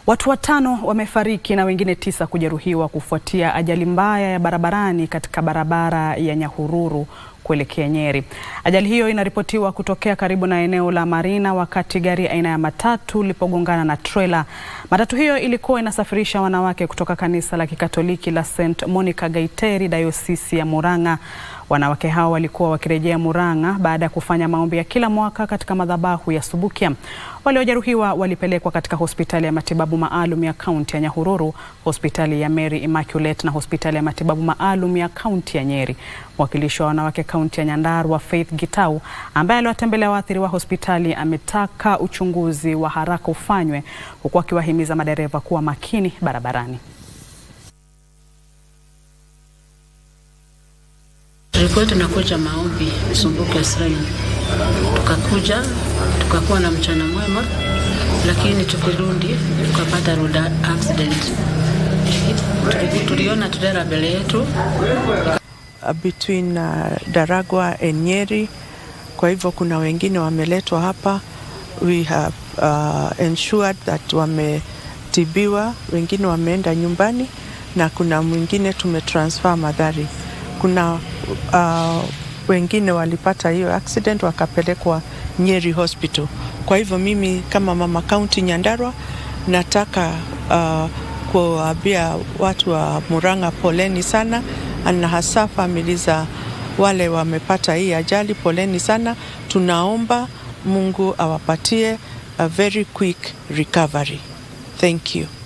Watu watano wamefariki na wengine tisa kujeruhiwa kufuatia ajali mbaya ya barabarani katika barabara ya Nyahururu kuelekea Nyeri. Ajali hiyo inaripotiwa kutokea karibu na eneo la Marina wakati gari aina ya matatu lilipogongana na trela. Matatu hiyo ilikuwa inasafirisha wanawake kutoka kanisa la Kikatoliki la St Monica Gaiteri, Dayosisi ya Murang'a. Wanawake hao walikuwa wakirejea Murang'a baada ya kufanya maombi ya kila mwaka katika madhabahu ya Subukia. Waliojeruhiwa walipelekwa katika hospitali ya matibabu maalum ya kaunti ya Nyahururu, hospitali ya Mary Immaculate na hospitali ya matibabu maalum ya kaunti ya Nyeri. Mwakilishi wa wanawake kaunti ya Nyandarua Faith Gitau, ambaye aliwatembelea waathiriwa hospitali, ametaka uchunguzi wa haraka ufanywe, huku akiwahimiza madereva kuwa makini barabarani. Tulikuwa tunakuja maombi Sumbuke Shrine, tukakuja tukakuwa na mchana mwema, lakini tukirudi tukapata road accident. Tuliona trela mbele yetu between uh, Daragwa and Nyeri. Kwa hivyo kuna wengine wameletwa hapa, we have uh, ensured that wametibiwa, wengine wameenda nyumbani na kuna mwingine tumetransfer Mathari. Kuna uh, wengine walipata hiyo accident wakapelekwa Nyeri Hospital. Kwa hivyo mimi kama mama kaunti Nyandarua nataka uh, kuwaambia watu wa Murang'a poleni sana, na hasa famili za wale wamepata hii ajali, poleni sana. Tunaomba Mungu awapatie a very quick recovery. Thank you.